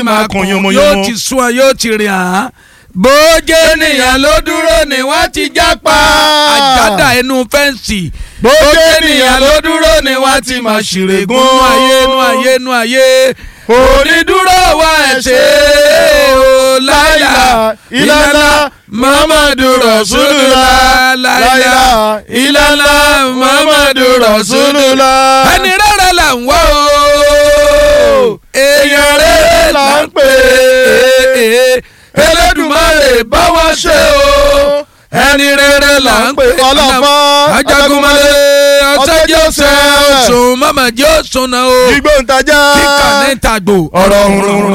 máa kàn yóò yánmọ́yánmọ́. ti sún ọ yóò ti rìn án bójé ènìyàn ló dúró ni wọ́n ti jápa àjádà ẹnu fẹ́ǹsì bójé ènìyàn ló dúró ni wọ́n ti máa ṣìrègùn nú ayé nú ayé nú ayé onídúró wa ẹ̀ ṣe o láyà ìlànà muhammadu rasulullah láyà ìlànà muhammadu rasulullah ẹni rere là ń wá o èèyàn rere là ń pè é Elédùmarè bá wa ṣe o ẹni rere là ń pè é ọlọ́pàá ajagunmalè ọ̀sẹ́jọ́ sẹ́ ọ̀sùn mama jẹ́ ọ̀sùn náà o igbó ń tajà kíkà ní ìtagbò ọ̀rọ̀ òun